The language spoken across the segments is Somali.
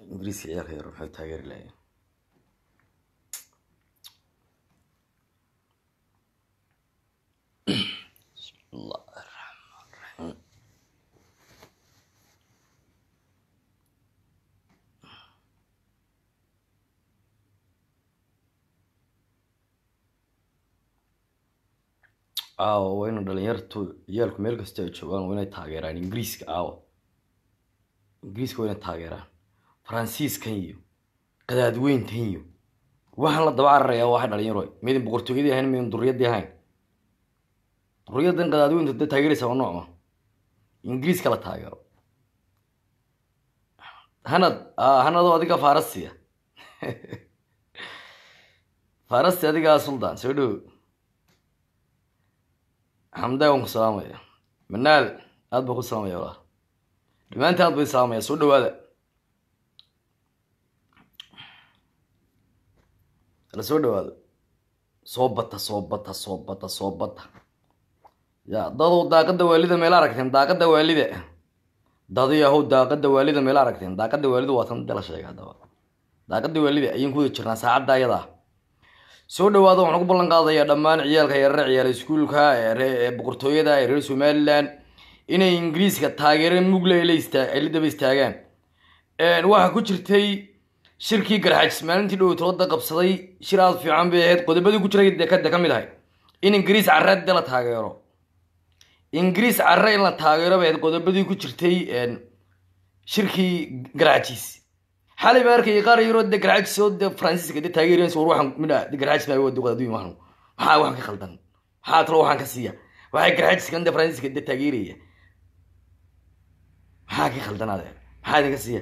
ingiriiska ciyaalka yar maxay taageeri lahayen bismillahi raxmaan raxiim aawo waa ina dhalinyartu ciyaalku meel kasta ay joogaan waa inay taageeraan ingiriiska aawo ingiriiska waa inay taageeraan faransiiskan iyo qadaadweyntan iyo waxaan la daba cararayaa waxay dhalinyaro midin boqortooyadii ahayn midin duriyadii ahayn duriyaddan qadaadweynta dee taageeraysa waa noocma ingiriiska la taageero hanad hanadoo adiga farasiya farasi adigaa suldaan soo dhowo xamdaa waan ku salaamaya manaal aad baan ku salaamaya walaal dhammaanti aad bay salaamaya soo dhawaada la soo dhawaado soo bata soo bata soo bata soo bata ya dadow daaqada waalida meel aragteen daaqada waalida dadi yahow daaqada waalida meel aragteen daaqada waalida waa tan dala sheega haddaba daaqada waalida ayaan ku wada jirnaa saacadda ayadaa soo dhawaada waxaan ku ballan qaadayaa dhammaan ciyaalka yarare ciyaal iskuulka ee boqortooyada ee reer somaliland inay ingiriiska taageero mugle ay la daba istaagaan waxaa ku jirtay shirkii garxajis maalintii dhowtooda qabsaday shir aad fiican bay ahayd qodobadii ku jiray dekada ka mid ahay in ingiriis carre de la taageero ingiriis carre in la taageero bay ahayd qodobadii ku jirtay shirkii garxajis xalay baa arkayay qaar yaroo de garxajis oo de faransiiska de taageeraysa war waxaan midha de garxajis baa wadi qadaduy mahnu maxaa waxaan ka khaldan maxaa talo waxaan ka siiya waxay garxajiskan de faransiiska de taageeraya maxaa ka khaldan ade maxaa idinka siiya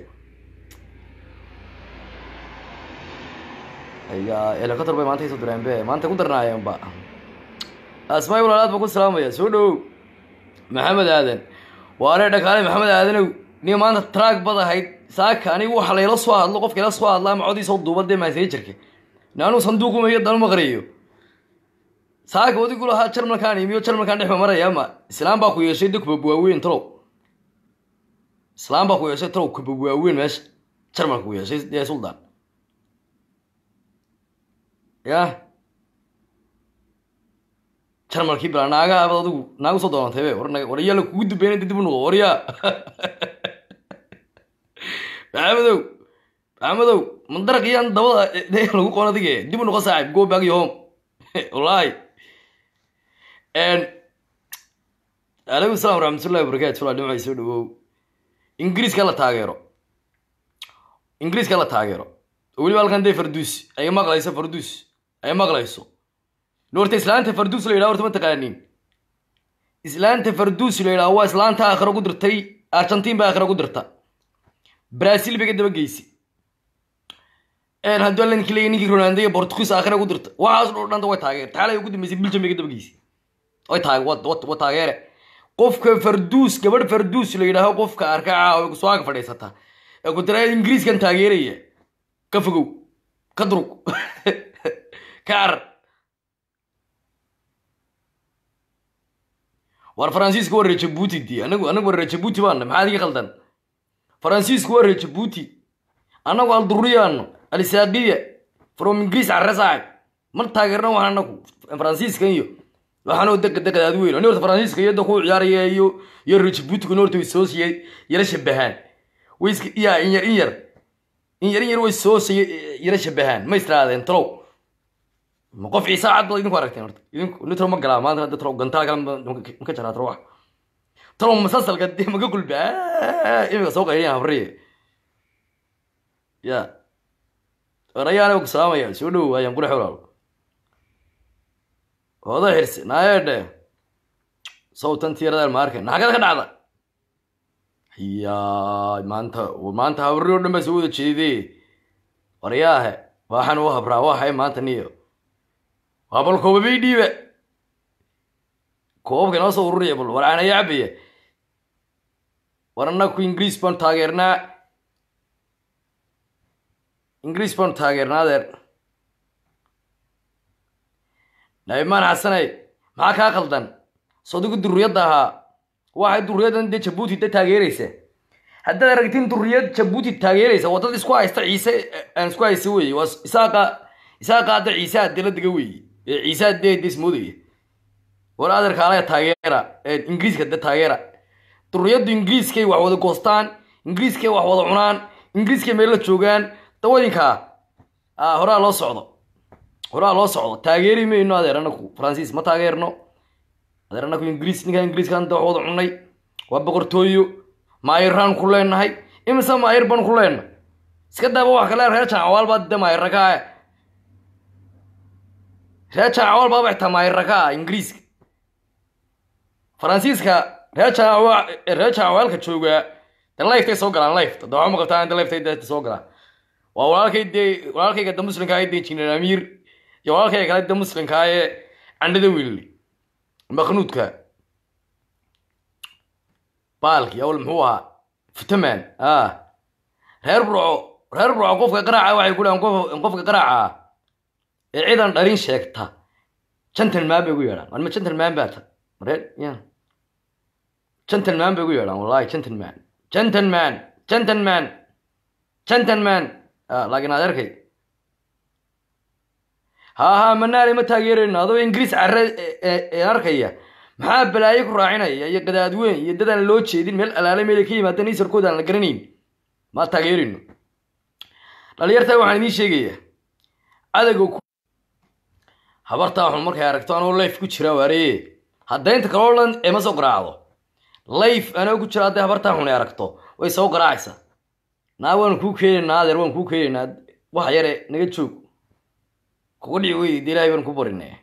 aya helicopter bay maanta kasoo direen be maanta ku darnaayeen ba asmaai walaalaad baan ku salaamaya soo dhowow maxamed aadan waane dhakaale maxamed aadanow niga maanta traag bad ahayd saaka anigu waxa layla soo hadlo qofka ila soo hadlaa macodiisoo duuba dee maasejarka naanuu sanduuqumaiyo danu maqriyo saaka wadigu lahaa jarmalkaan imiyo jarmalkaan dhexma maraya ama islaam baa ku yeeshay de kubabwaaweyn talow islaam baa ku yeeshay talow kubabwaaweyn meesha jarmalka ku yeeshay dee suldaan ya jarmalkii bilaa naagaha abad adigu naagu soo doonantay be war war yaala kugu dubeyn dib u noqo waryaa maxamedow maxamedow mandaraq iyaan dabada lagu qoon adige dib u noqo saaxib go back your home wallahi alaykum salam waraxmatullahi wabarakatu wala dhimacay soo dhawow ingiriiska la taageero ingiriiska la taageero oo weliba halkan dee farduus ay maqlayso farduus ay maqlayso noorta islaanta farduus la yidhaha horta ma taqaanin islaanta farduus la yidhaha waa islaanta aakhira ku dirtay argentiin baa aakhira ku dirta brazil bay ka daba geysay hadduu alankii leeyahy ninkii ronaldo iyo portugues aakhira ku dirta waxaas dho dhanta way taageerta xalay ugu dambeysay belgium bay ka daba geysay way taag wa taageere qofka farduus gabadh farduus la yidhaaho qofka arkaca soo ag fadhiisata ee ku tira ingiriiskan taageeraya ka fogow ka durug ka carar war faransiiska waa reer jabuuti di anagu anagu waa reer jabuuti baana maxaa adiga khaldan faransiisku waa reer jabuuti annagu alduriyaano alisaaqiya from ingiriis carre saaxib mar taageerna waxaan anagu faransiiska iyo waxaanoo dega degad aad weyn ani horta faransiiska iyo da ku ciyaaraya iyo iyo reer jabuutiga horta way soo siiyay yara shabahaan way iska ya in yar in yar in yar in yar way soo siiyay yara shabahaan ma istiraadeen talow ma qof ciise cad baad idinku aragteen horta idinku nitro ma galaa maanta hadda talow gantaal kale maka jaraa talow wax talow masasalka dee maga gulba imika soo qayliyan habriye ya orayaana ku salaamaya soo dhow ayaan qurax walaalo hooda xirsi naayedhe sawtan tiiradaal ma arkay naxagada ka dhacda ya maanta maanta habri oo dhan baa soo wada jeedee waryaahe waxaan u habraa waxay maanta niyo waa bal koobabay dhiiba koobabka inoo soo ururiya bal war aanaya cabaya war annaku ingiriis baan taageernaa ingiriis baan taageernaa adeer nabimaan xasanay maxaa kaa qaldan sodigu dururiyadda ahaa waxay dururiyaddan dee jabuuti da taageeraysa haddaad aragtiin duriyad jabuuti taageeraysa waa dad isku haysta ciise aan isku haysta weeye waa isaaqa isaaqa hadda ciise hadee la dega weeye ee ciise hadee des moodaya war adeerka alaga taageera ingiriiska de taageera duriyaddu ingiriiskay wax wada goostaan ingiriiskay wax wada cunaan ingiriiskay meel la joogaan dawadinkaa horaa loo socdo horaa loo socdo taageeri mayno adeer anaku faransiis ma taageerno adeer anaku ingiriis ninkaa ingiriiskan da wax wada cunay waa boqortooyo maayiraan ku leenahay imise maayir baan ku leenahay iska daaba wax kale reer janacawaal baa de maayira ka ah reer janacawaal baaba xitaa maayira ka ah ingiriiska faransiiska reer janacawa reer janacawaalka joogaa de lifetay soo galaan life da waxma qabtaan de liftay de soo galaan waa walaalkay dee walaalkayga de muslimka ee de jineer amiir iyo walaalkayga kale de muslimka ee candhada wiilli maknuudka baalki awl muxuu ahaa fitaman a reer burco reer burco qofka qaraaca waxay ku dhahan qofka qaraaca ee ciidan dharin sheegta gentleman bay ugu yeedhaan warma gentleman baa ta reer ya gentleman bay ugu yeedhaan wallahi gentleman gentleman gentleman gentleman laakiin adeerkay ha ha manaale ma taageerayno adoo ingiriis carre arkaya maxaa balaayo ku raacinaya iyo gadaadweyn iyo dadaan loo jeedin meel alaale meelay ka yimaadeen isarkooda aan la garanayn ma taageerino dhalinyartaa waxaan idiin sheegayaa cadowga habartaa xun markay aragto anoo life ku jira waareye haddaynta kaloo dhan ema soo garaacdo life anoo ku jira hadday habartaa xun ay aragto way soo garaacaysaa naa waan kuu keenaynaa adeer waan kuu keenaynaa wax yare naga joog kuga dhici wey de ilahay baan ku barinay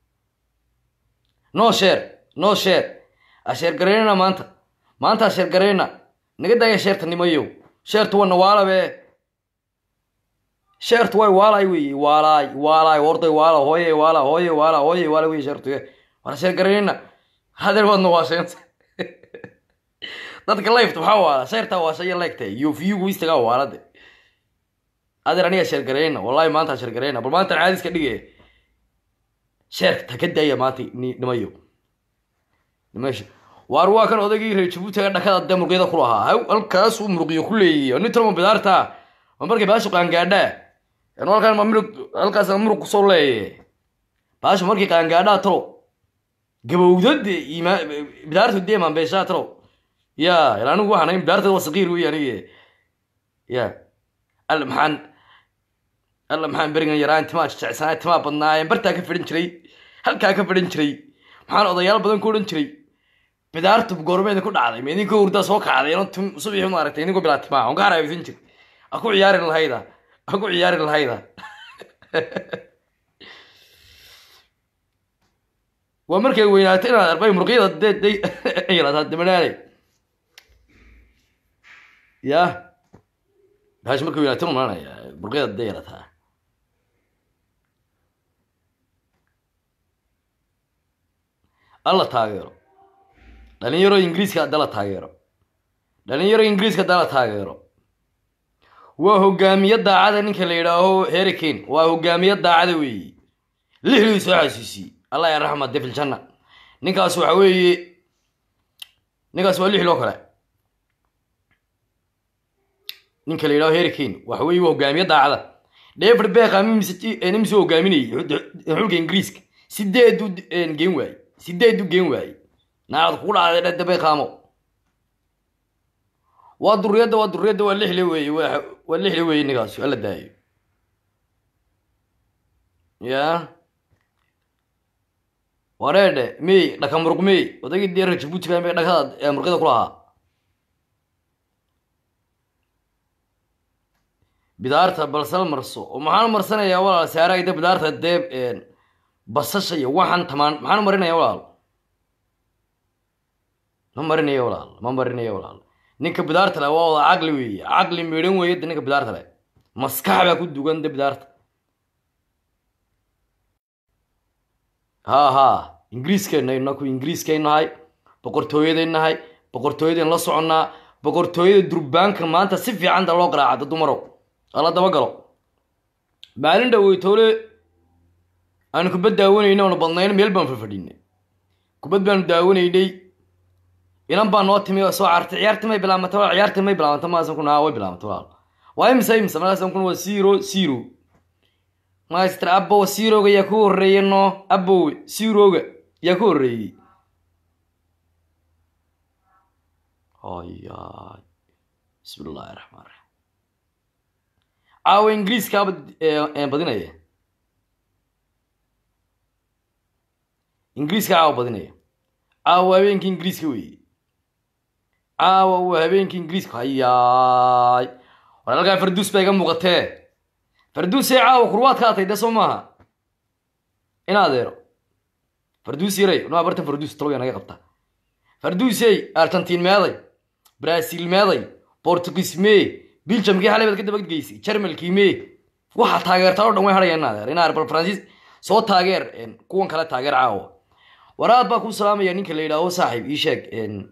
no sheer no sheer asheer garaynana maanta maanta asheer garayna naga daaya sheerta nimayow sheertu waa nawaalabe sheertu way waalay wey waalaay waalaay orday waala hooye waala hooye waala hooye waala wey sheertu war asheer garaynana hadeer waad nawaasheenta dadka lifta maxaa waala sheertaa waashaya leegta iyo viyugu istagaa waalade adeer aniga sheer garayna wallahi maanta sheer garayna bal maanta caadis ka dhige sheerka ta ka daaya maanta nimayo nimasha waar waa kan odaygii reer jabuutiga dhakada dee muruqyada ku lahaa haw halkaasuu muruqyo ku leeyahy nin talma bidaarta ma markay baashu qaangaadhaa anu halkaan ma muruq halkaas muruq kusoo leeyaye baashu markay qaangaadhaa talo gabowda dee ima bidaartu dee maanbeeshaa talo ya ila anigu waxaan ahay bidaarta waa saqiir wey anige ya alla maxaan alla maxaan berigan yaraan timaa jecsanaa timaa badnaayeen bartaa ka fidhan jiray halkaa ka fidhan jiray maxaan odayaal badan ku odhan jiray bidaartu goormeeda ku dhacday ma idinkoo hurdaa soo kacday ino tim subaxi maaragtay idinkoo bilaa timaa on ka haraabeysan jir a ku ciyaari lahayda a ku ciyaari lahayda waa markay weynaatay inaad arbay muruqyada dee day yaraataa dimanaanay ya baash markay weynaatay umaanaya muruqyada dee yarataa alla taageero dhalinyaro ingiriiska hadda la taageero dhalinyaro ingiriiska hadda la taageero waa hogaamiye daacada ninka la yidhaaho herikane waa hogaamiye daacada weeye lixdii soo xasuusiyey allah ya raxma defil janna ninkaas waxa weeye ninkaas waa lix loo kale ninka la yidhaho herikane waxa weeye waa hogaamiye daacada david beckham imise hogaaminayay xulka ingiriiska sideedu geen waaye sideedu geen waaye naacad kugu dhacday dhada beckhamo waa duriyadda waa duriyadda waa lixle weeye waa lixle weeye ninkaas alla daayo ya wareedhe mey dhaka muruq mey odagii dee reer jabuutiga me dhakada muruqyada ku lahaa bidaarta balsal marso oo maxaan marsanayaa walaal saarayda bidaarta dee basasha iyo waxaan tamaan maxaan marinaya walaal ma marinaya walaal ma marinaya walaal ninka bidaarta le waa wada caqli weeye caqli midhan weeye de ninka bidaarta le maskax baa ku dugan de bidaarta ha ha ingiriiskeenna inaku ingiriiskay nahay boqortooyaday nahay boqortooyadayn la soconnaa boqortooyada durbaanka maanta si fiicanta loo garaaca da dumarow ala daba galo maalin dhaweytoole aanu kubad daawanayna oona badnayn meel baan fafadhinay kubad baanu daawanaynay inan baa noo timi oo soo cartay ciyaartii may bilaabantay walaal ciyaartii may bilaabantay maasan kun haa way bilaabantay walaal waa imisa imisa markaasan kun waa zero zero master abow zeroga yaa ku horreeyey no abow zeroga yaa ku horreeyey hayaay bismi illaahi raxmaan raxiim caawa ingiriiskaaba badinaya ingiriiska caawa badinaya caawa habeenkii ingiriiska weeye caawa waa habeenkii ingiriiska hayaay war halkaa farduus baa iga muuqatee farduusee caawa kurwaad ka atay dee soo maaha in adeero farduus yaray noo barta farduus taloya naga qabta farduusey argentiin meeday brazil meeday portugis mee biljamkii xalay baad ka dabadgeysay jarmalkii mee waxaa taageertaa o dhan way hadhayaan in adeer in adeer bal faransiis soo taageer kuwan kale taageer caawa waraad baa ku salaamaya ninka la yidhaaho saaxib ii sheeg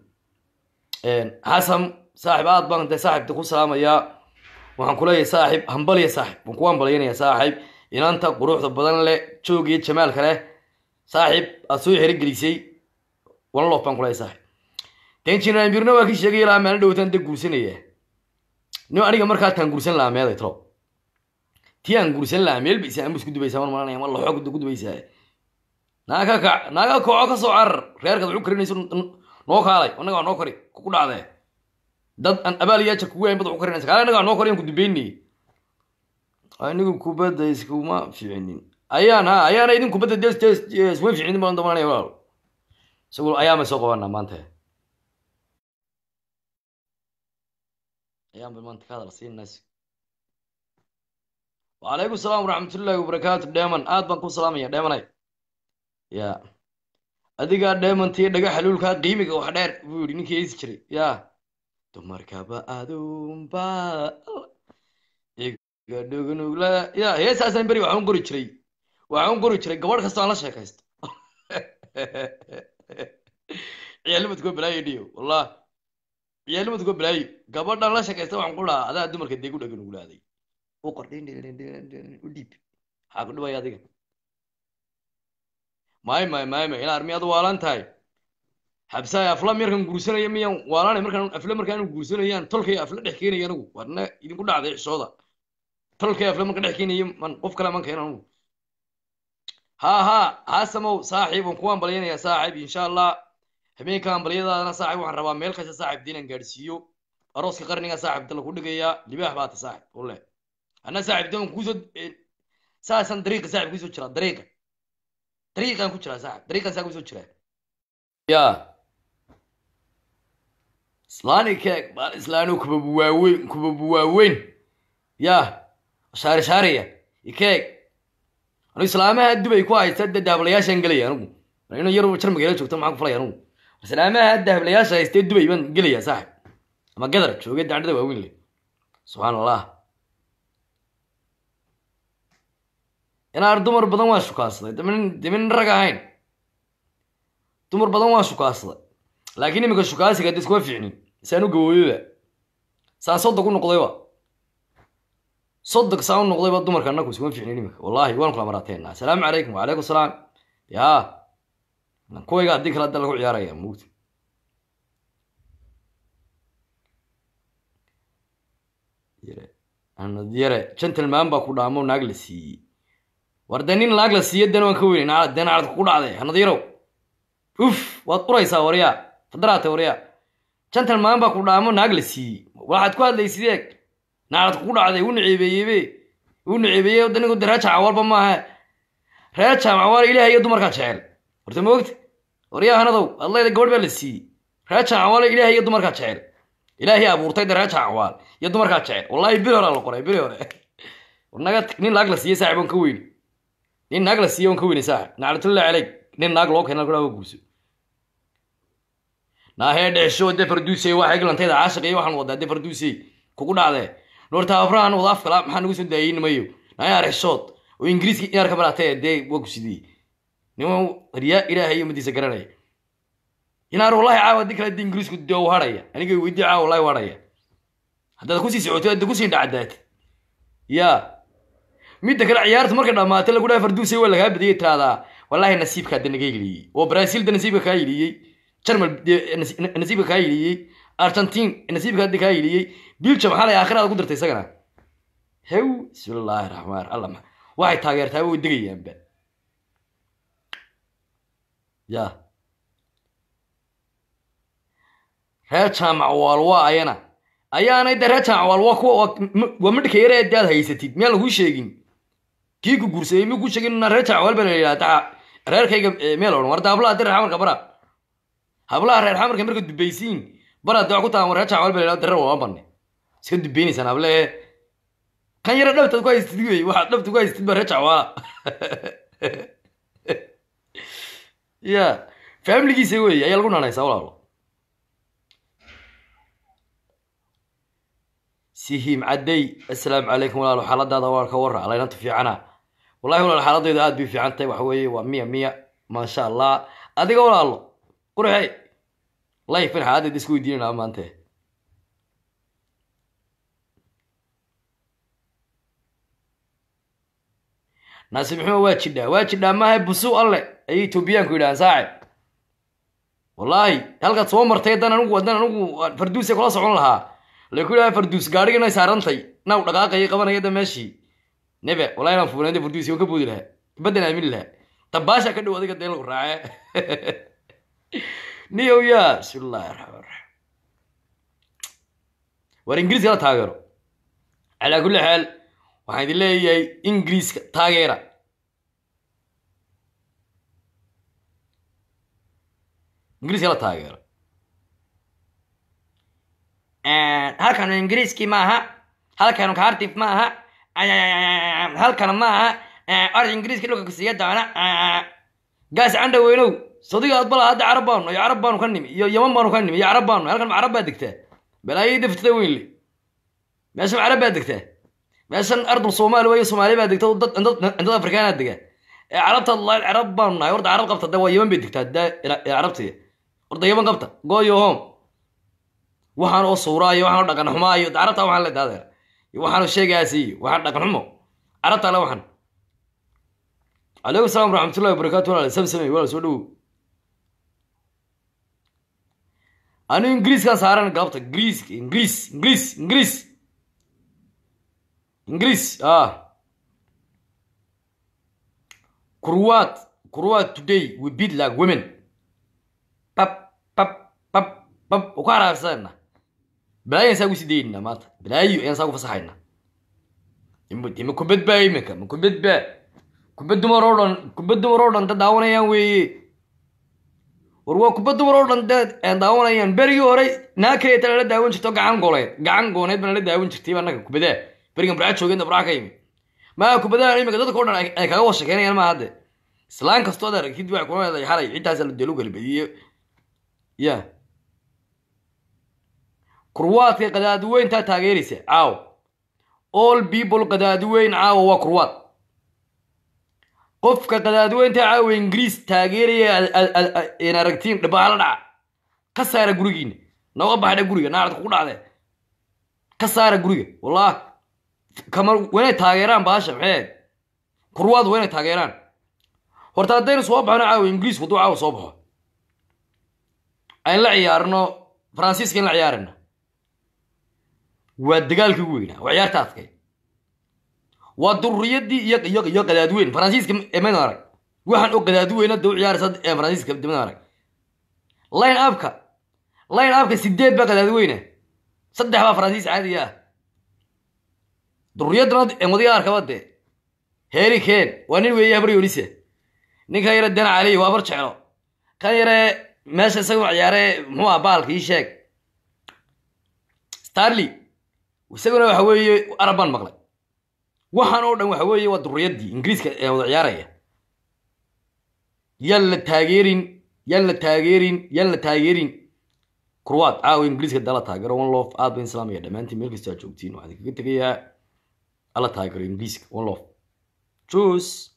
xasan saaxib aad baan de saaxibta ku salaamayaa waxaan kuleeyahay saaxib hambaliya saaxib waan ku hambalyanaya saaxib inanta quruxda badan leh joog iyo jamaalka leh saaxib aad soo xerigelisay one lof baan kuleeyahay saaxib denjinambirna waa kii sheegay ilaa maalin dhowtaan de guursanaya nin aniga markaa taan guursan lahaa meeday tro tii aan guursan lahaa meel baysa ambus ku dubaysaa mar malanaya ma laxoog ku dubaysaa naaga kac naaga koco ka soo carar reerkaad waxu karinayso noo kaalay annaga waa noo kari ku dhacdee dad aan abaal iyo ajar kugu hayn bad waxu karinaysa kaale annaga waa noo kari aan ku dubeynay anigu kubadda iskuma fiicinin ayaan ha ayaana idin kubadda de isuma fiicinin baan damanaya walaal isagu ayaama soo qabanaa maanta ayaan bal maanta ka hadal siinaas wacalaykum salaam waraxmatullaahi wabarakaatu dheeman aad baan ku salaamaya dheemanay ya adigaa dheemantii dhaga xaluulkaa qiimiga wax dheer buu yidhi ninkii heesi jiray ya dumarkaba adunba igadhugnugla ya heesaasaan beri waxaan qori jiray waxaan qori jiray gabadh kastoo aan la sheekaysto ciyaalnimadkoo balaayo dhiyo wallah ciyaalnimadkoo balaayo gabadhaan la sheekaysta waxaan ku dhahaa adaa dumarka dee ku dhaganugulaaday u qor u dhiib maxaa ku dhibaya adiga may may may may inaad miyaad waalan tahay xabsaay afla markaan guursanaya miyaan waalanay markaan afla markaan guursanayaan tolkay afla dhex keenaya anigu warna idinku dhacday xishooda tolkay afla marka dhex keenaya man qof kale man keena anigu ha ha haasamow saaxiib waan ku ambalyanaya saaxiib insha allah habeenka ambalyadaadana saaxiib waxaan rabaa meel kasta saaxiib diinaan gaadhsiiyo arooska qarniga saaxiib dala ku dhigayaa libaax baa ta saaxiib ule anna saaxiib dan kusoo saasan dariiqa saaxiib kusoo jiraa dariiqa dariiqaan ku jiraa saaxiib dariiqaan saa kusoo jiraa ya islaani keeg baal islaani kubabu waaweyn kubabu waaweyn ya shaari shaariya ikeeg anigu islaamaha dubay ku haysta dee dahablayaashaan gelaya anigu inu yar jar magaala joogta maxaan ku falaya anigu islaamaha dahablayaasha haystee dubay baan gelaya saaxiib ama gadar jooge dacdada waaweyn le subxaan allah inaan dumar badan waan shukaansaday damin damin rag ahayn dumar badan waan shukaansaday laakiin iminka shukaansiga de iskuma fiicnin saan u gawooyoba saan sodog u noqdayba sodog saan u noqdayba dumarka annaku iskuma fiicnin iminka wallahi waan kula maraateena asalaamu calaykum wacalaykum salaam ya kuwayga haddii kale hadda lagu ciyaaraya mugta yare anad yare gentleman baa ku dhaamo naag la siiyey war dee nin naag la siiyo dena waan ka weynay nacad dee nacad ku dhacday hanad yarow uf waad uraysaa waryaa fadaraate waryaa gentleman baa ku dhaamo naag la siiyey waxaad ku hadlaysid eeg nacad ku dhacday u naceebeeyebe u naceebeeye danigu de reer jaamacwalba maaha reer jaamacwal ilaah iyo dumarkaa jecel horta ma ogta waryaa hanadow adlayda gabadh baa la siiyey reer jaamacwal ilaah iyo dumarkaa jecel ilaahay abuurtay de reer jaamacwal iyo dumarkaa jecel wallahi bili hore la qoray bili hore naga nin naag la siiyey saaxib on ka weyni nin naag la siiya on ka weyni saaxib naclatullah caleyk nin naag loo keena kudhaa guurso naahee dhexsho de farduusey waa eglantayda caashiq iyo waxaan wadaa de farduusey kugu dhacdee noorta abrahan wada afkala maxaa nagu soo daayey nimayo naaya rexshood oo ingiriiska inaar ka baraatee dee waa ku sidiyey niman riyaa ilaahay iyo madiisa garanaya inaar wallahi caawa di kale de ingiriisku de u hadhaya aniga weydii caawa wallahi u hadhaya haddaad kusii socoto hadda kusii dhacdaat ya midda kale ciyaarta marka dhamaatay lagu dhaha farduusey waa lagaa badiyay tiraahdaa wallahi nasiibkaa de naga heliyey oo brazil da nasiibka kaa heliyey jarmal dee nas- nasiibka kaa hiliyey argentin nasiibka hadda kaa hiliyey biljam xalay aakhiraada ku dirtay isagana hew bismillaahi raxmaan alla ma waxay taageertaa way degayaanba ya reer jaamac waalwa ayana ayaanay de reer jaamac waalwa kuwa waa- m- waa midhka yare ee aad haysatid miyaan laguu sheegin kii ku guursaday mi ku sheegin na reer jaamac waalba la yidhahda reerkayga eh, meel odhan warda hablaha dir xamarka bara hablaha reer xamarka marka dubaysiin bara de wax ku tahan reer jaamac waalba la yidhahda dirar waa banne iska dubaynaysaan hable kan yare dhabtaad ku haystid wey waxaad dhabta ku haystid ba reer jacwaala ya faamiligiisa wey ayaa lagu nanaysaa walaalo sihiim cadday assalaamu calaykum walaalo xaaladaada waa ka warra alaynanta fiicana wallahi walaalo xaaladayda aad bay fiican tahay waxa weeye waa miya miya maasha allah adiga walaalo qurxe layfin xaaladayda isku weydiinayna maante naasib maxumed waa jidhaa waa jidhaa maaha busu alle ayay etoobiyaanku yidhahaan saaxib wallaahi halkaad soo martay haddaan anigu haddaan anigu farduusa kula socon lahaa laku yidhaha farduus gaadhiganay saarantay naw dhaqaaqayay qabanaya da meeshii nebe wallahi inaan fuunaynta farduusi waan ka boodi lahaa baddan aamini lahaa dabaasha ka dhow adiga dee lagu raace niyow ya bismillahi raxmaan raxiim war ingiriiska la taageero calaa kulli xaal waxaan idin leeyahay ingiriiska taageera ingiriiska la taageero halkanu ingiriiskii maaha halkanu kaartif maaha halkana maaha orda ingiriiska dhulka kusiiya doona gaas candha weynow sadiga adbala hadda carab baanu iyo carab baanu ka nimi iyo yaman baanu ka nimi iyo carab baanu halkan ma carab baa degtaa balaayay daftada weynle meesha ma carab baa degtaa meeshan ardul soomaali wayo soomaali baa degta dad dad afrikaana dega ee carabta la carab baanu nahay horta carab qabta de waa yaman bay degtaa de carabtiga horta yaman qabta goyo home waxaan oo suuraayo waxaan oo dhaqan xumaayo carabta waxaan le daadeer waxaan oo sheegaasi waxaan dhaqan xumo carabta le waxaan calaykum salaam waraxmatullahi wabarakaatu walaal samsamay walaal soo dhowow anigu ingiriiskaan saaran galabta ingiriis ingiriis ingiriis ingiriis ingiriis ah kurwaad kurwaad today we beat like women pap pap pap pap ku haraarsanayna balaayo ayaan saa ugu sii daynayna maanta balaayo ayaan saa ugu fasaxayna ima kubad baa iminka ma kubad baa kubad dumar oo dhan kubad dumar oo dhan da daawanayaan weeye war waa kubad dumar oo dhan dad daawanayaan berigii hore naakayta lala daawan jirto gacan gooleed gacan gooneed ba lala daawan jirtay baa naga kubadee berigan burca joogeen burca ka yimi maa kubadaha iminka dadka o dhan ay kaga washakeynayaan maa hadde islaan kastoo ad aragtid waxay kuna leedahay xalay ciddaas la delu galbadiye ya kurwaadka qadaadiweyntaa taageeraysa caaw all people qadaadiweyn caawa waa kurwaad qofka qadaadiweynta caawa ingiriis taageeraya in aragtiin dhabaala dhaca ka saara gurigiina nooga baxdha guriga naacadka ku dhacde ka saara guriga wallah kama waa inay taageeraan baasha maxee kurwaad waa inay taageeraan horta haddaynu soo baxno caawa ingiriis hadduu caawa soo baxo ayn la ciyaarno faransiiska in la ciyaarina waa dagaalkii ugu weynaa waa ciyaarta adkay waa dururiyadii iyo iyo iyo qadaadweyn faransiiska maydan arag waxaan oo qadaadweyn hadda u ciyaaraysa ee faransiiska maydan arag line upka line upka sideed baa qadaadweyna saddex baa faransiis caadiga ah dururiyadana madiga arkaba dee heri ken waa nin weeye habar yonise ninkan yare dana caliy waa bar jeclo kan yare meesha isaga ciyaare muxuu ah baalka ii sheeg starley isaguna waxa weeye arab baan maqlay waxaan oo dhan waxa weeye waa dururiyadii ingiriiska ee wada ciyaaraya yaan la taageerin yaan la taageerin yaan la taageerin kurwaad caawa ingiriiska dala taageero one lof aad ba islaamiya dhammaantiin meel kastoo aad joogtiin waxaan kaga tegayaa ala taageero ingiriiska one lof juice